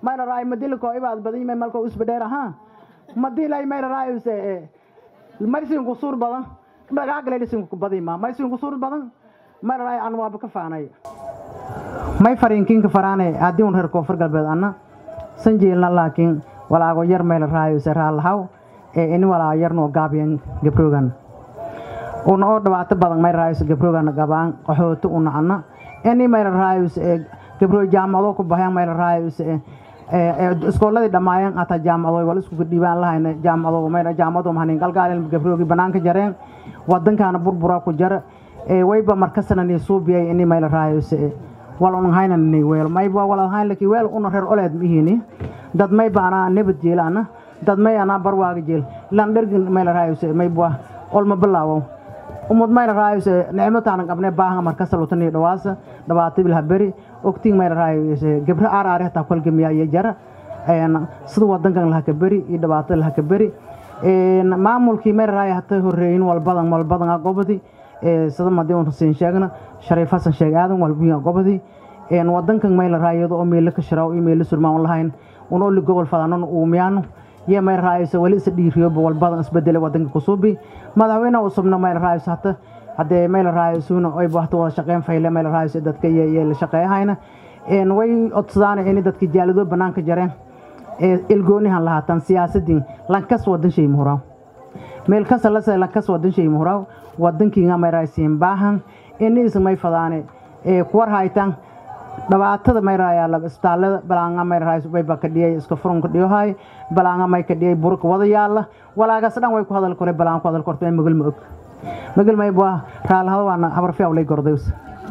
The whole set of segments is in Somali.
mayla raay madilko ibaad badan may malko usbadheer aha madilay mayla raay use maysin ku suur badan dhagaagale dhisin ku badima maysin ku suur badan mayla raay aan waaba ka faanay may fariinkiinka faraane haddii un reer koonfur galbeed anna sanjiilna laakiin walaago yar mayla raay use raalahaw ee ini walaago yarnoo gaabiyan gabroogan una oo dhibaato badan mayla raay use gabroogan gabaan qaxooti una anna ini mayla raay use ee gabroo jaamacado ku bahayaan mayla raay use iskooladii dhammaayeen hataa jaamacado wal isku dhiibaan lahayna jaamacado mayna jaamacado mahanin galgaalin gabroogi banaanka jareen wadankaana burbura ku jara wayba markasana ni suubiyay ini mayla raayose wal un hayna ni weel mayba wal hayn laki weel una reer oleed mihini dad mayba ana nabad jeelana dad may ana barwaaga jeel lan dhergin mayla raayose mayba olma bilaawo umad mayla raayose nicmataana qabne baahan markasta lutani dhawaasa dhabaata bilha beri ogtiin mayla raayose gabra aar aari hataa kolgamiya iyo jara sida wadankan lahaka beri iyo dhibaatada lahaka beri maamulkii mayla raaya hata horeeyin walbadan walbadan gobodi sida madii un huseen sheegna shariif xasan sheeg aadan walbiya gobodi wadankan mayla raayado oo meelo ka shiraaw iyo meelo surmaan lahayn un oli gobol fadanon uumiyaano iyo mayla raayayso wali isa dhiiriyoba walbadan isbedele wadanka kusuubi madaxweynaha usubna mayla raayayso hata haddee mayla raayaysuuna oyba hata wada shaqeyn fayle mayla raayayso dadka iyo la shaqeeyahayna way odsadaan ini dadka jaalado banaanka jareen ilgoonihan lahaatan siyaasadin lankas wadan shay muhuraaw meel kasa lase lankas wadan shay muhuraaw wadankiinga mayraysiin baahan ini ismay fadaane kuwar haytan dhibaatada mayrayaa isbitaallada balaanga mayrahays wayba ka dhiyay iska furunka dhiyohay balaanga may ka dhiyay burka wada yaalla walaagas dhan way ku hadal kore balaan ku hadal korto magal ma og magal may baa raalahada waana habar fiyaw lay gordays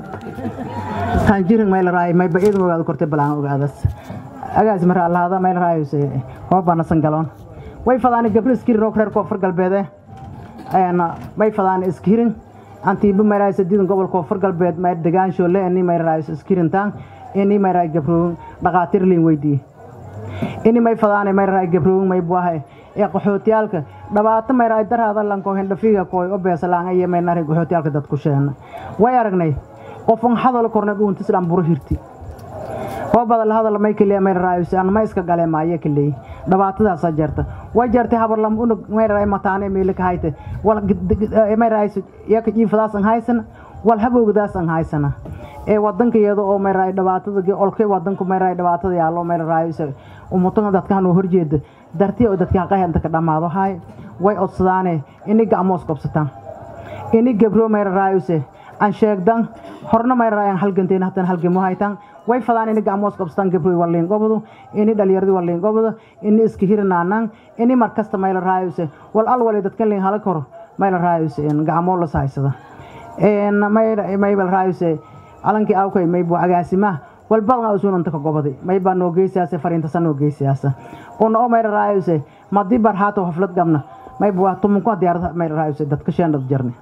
tan jirin mayla raay may ba iidan ogaad kortay balaan ogaadas agaas mar allahada mayla raayus hoobana sangaloon way fadaani gabri iskiri roog reer koonfur galbeede may fadaan iskirin antiiba mayraaysa diidan gobolka koonfur galbeed may degaanshoole ini mayraaysa iskirintaan ini mayraay gabroon dhaqaatir liin weydiiye ini may fadaane mayraay gabroon may buahay ee qaxootiyaalka dhibaato mayraay daraada lanko hindhafiga kooy o beesalaanga iyo maynari qaxootiyaalka dadku sheena way aragnay qofan hadal korna dhuuntis dhan buro hirti oo badal hadal may kaliya mayraaysa an ma iska gale maaye kaleey dhibaatadaasa jeerta way jeertay habarlam unug mayraay mataane meelika hayte wal mayraaysa yaka jiifadaasan haysana wal habowgdaasan haysana ee wadanka iyada oo mayraay dhibaatada olkay wadanku mayraay dhibaatada yaallo mayraaysa umutan dadkan oo horjeeda dartii oo dadka qahanta ka dhamaado hay way odsadaane ini gacmoos qabsataan ini gabro mayraayse aan sheegdan horna mayraay halganteen hatan halgamo haytaan way fadaan ini gacmoos qabsataan gabroy waliin gobodo ini dhalinyaradi waliin gobodo ini iska hirinaanaan ini markasta mayla raayuse wal al wali dadkan liin hala kor mayla raayuse gacmoo las haysada maybal raayuse alankii awkay maybu agaasimaha walbadan usunanta ka gobodi maybaa noo geysiyaase fariintasa noo geysiyaasa una oo mayla raayuse madii barhaato haflad gabna maybu waa tumunku diyaarada mayla raayuse dadka sheendad jarni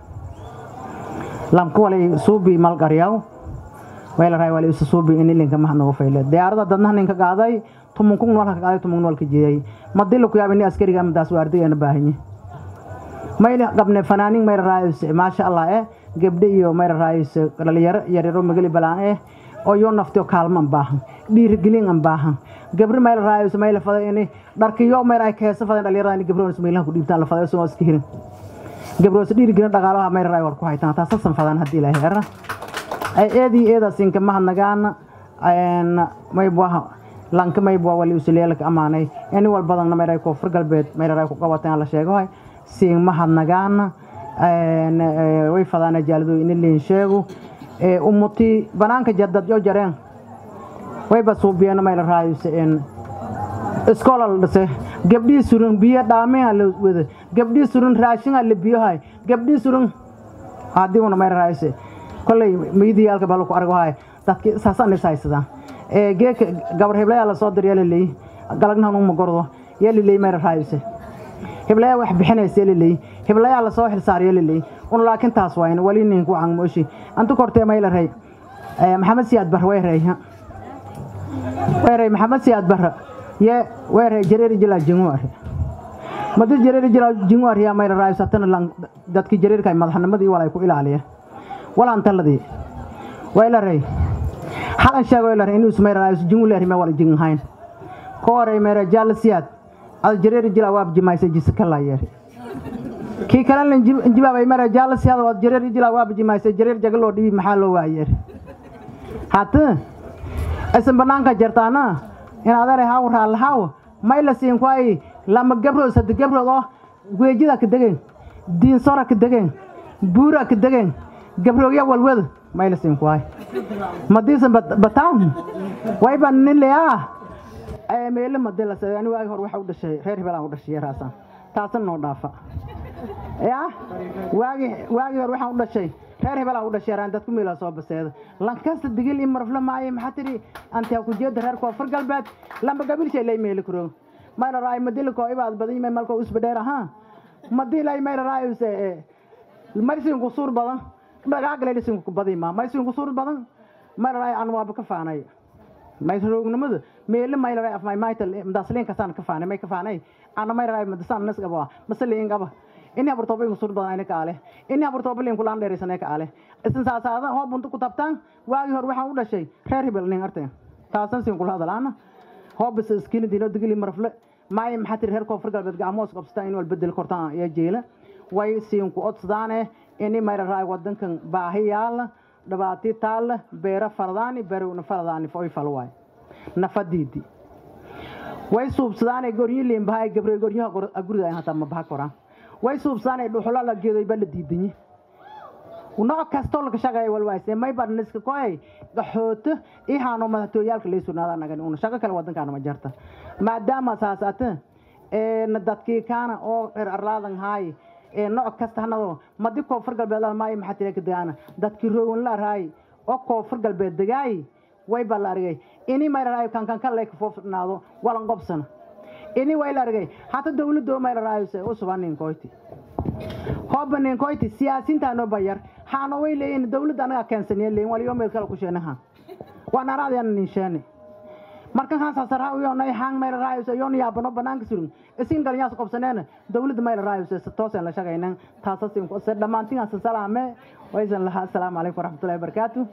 lamku walay suubi malgaryaw weelaraay wali isu suubi in ilinka mahad nagu fayle diyaarada dadnaha ninka qaaday tumunkun noolka ka qaaday tumun noolka jeeyay madilo ku yaab ini askariga amadaas waardigeena baahanyi mayna qabne fanaanin mayra raayis maasha allah eh gabdhe iyo mayra raayis dhalinyaro yaryaro magali balaan eh oo yoo naftiyo kaalmo an baahan dhiirigelin an baahan gabri mayla raayis mayla fada ini dharkiyo mayra ay keesa fadan dhalinyarada ini gabroon ismailaha ku dhiibtaan la fada soo iska hirin gabroos dhiirigelin dhaqaalaha mayra raay war ku haytaan taasasan fadan haddii ilaahay era eedii eedaasinka mahadnagaana maybuaha lanka maybua wali usuleelka amaanay ini walbadanna mayray koonfur galbeed mayraray ku qabateen la sheegohay siin mahadnagaana way fadaana jaalado ini liin sheego umuti banaanka jadad yo jareen wayba suubiyeena mayla raayuse iskoola la dhise gabdhii suran biyo dhaamea la wada gabdhii suran raashinga la biyohay gabdhii suran hadiguna mayla raayuse kolley miidiyaalka baa lagu argahay dadki saasaan is haysadaan geeka gabar heblayaa la soo dir yaliley galagnahan uma gordo yaliley mayra raayise heblayaa wax bixinaysa yaliley heblayaa la soo xilsaar yaliley un laakiin taas wayn wali ninku cangmooshi antu kortee mayla rey maxamed siyaad bar way rey way rey maxamed siyaad bar ye way rey jareeri jilaa jinguar madi jareeri jilaa jinguar yaa mayra raayis hatana dadki jareerkay madaxnimadii walay ku ilaaliya walaan taladii wayla rey halan sheego ila inuu sumay raayis jingu leer ma wala jing hayn koorey meera jaalasiyaad ada jareeri jila waab jimaysa jisikala yeeri kii kalena injibaabay meera jaalasiyaad oo jareeri jila waab jimaysa jareer jagaloo dhibi maxaa loo waayeeri hata isan banaanka jartaana in adare haw raallahaw may la siin kuay lama gabrood sadde gabrood oo weejida ka degen diinsora ka degen buura ka degen gabroogya walwada may la siin kuay madiisan bataan wayba nileyaa meele madilase ani waagi hor waxa u dhashay reer hibelaan u dhashay yaraasan taasan noo dhaafa ya waagi waagi hor waxaan u dhashay reer hibelaan u dhashay yaraan dadku meelaa soo baseeda lankasta digil in marfla maaye maxaa tidhi antiyaa ku jeeda reer koonfur galbeed lamba gabilshay lay meeli kuro mayna raay madilko ibaad badan may malko usba dheer ahaa madilay mayna raay use marsin ku suur badan dhagaagale dhisin ku badi ma maysin ku suur badan mayna raay aan waaba ka faanay mayroognimada meele mayna raay afmay maytal madaasliin kasaan ka faanay may ka faanay ana mayna raay madasaan nas gaba masaliin gaba ini abartooba igu suur badan ayna kaale ini abartooba liin kulaan dheeraysanay kaale isin saasaada hoo bunta ku tabtaan waagii hor waxaan u dhashay reer hibel nin arteen taasan siin kula hadalaana hoo bis iskiina diino digili marfle maay maxaa tiri reer koonfur galbeed gacmoos qabsataan in wal bedel kortaan iyo jeela way siin ku odsadaane ini mayra raay wadankan baahi yaala dhibaati taalla beera faradaani beerowna faradaani oy fal waay nafadiidi way suubsadaane goryi liinbahay gabre goryaha guriga hataa ma baha koraan way suubsadaane dhuxula la geedoy ba la diidanyi nooc kastoo laga shaqeeya walwaayse may badniska koy gaxooto ihaano madaxtooyaalka lay sugnaada nagan una shaqo kale wadankaana ma jarta maadaama saasata na dadkii kaana oo reer arlaadan haay nooc kasta hanado madi koonfur galbeed maayo maxaa tira ka degaana dadkii roowan la raay oo koonfur galbeed degaay way baa la argay ini may la raayo kankanka lay kafoofnaado walan qobsana ini way la argay hata dawladoo may la raayose u suban ninkoyti hooba ninkoyti siyaasiintaanoo bayar haano way leeyihin dawladda anagaa keensaniya leeyin waliyo meel kale ku sheenaha waan araadiyana ninsheene markan haan sasarha yonay hang mayla raayuse yon yaabano banaanka surun isin galinyaas qobsaneena dawladda mayla raayuse toosan la shaqaynan taasas dhammaantiin salaame waysan lahaa asalaamu calaykum waraxmatullahi wabarakaatu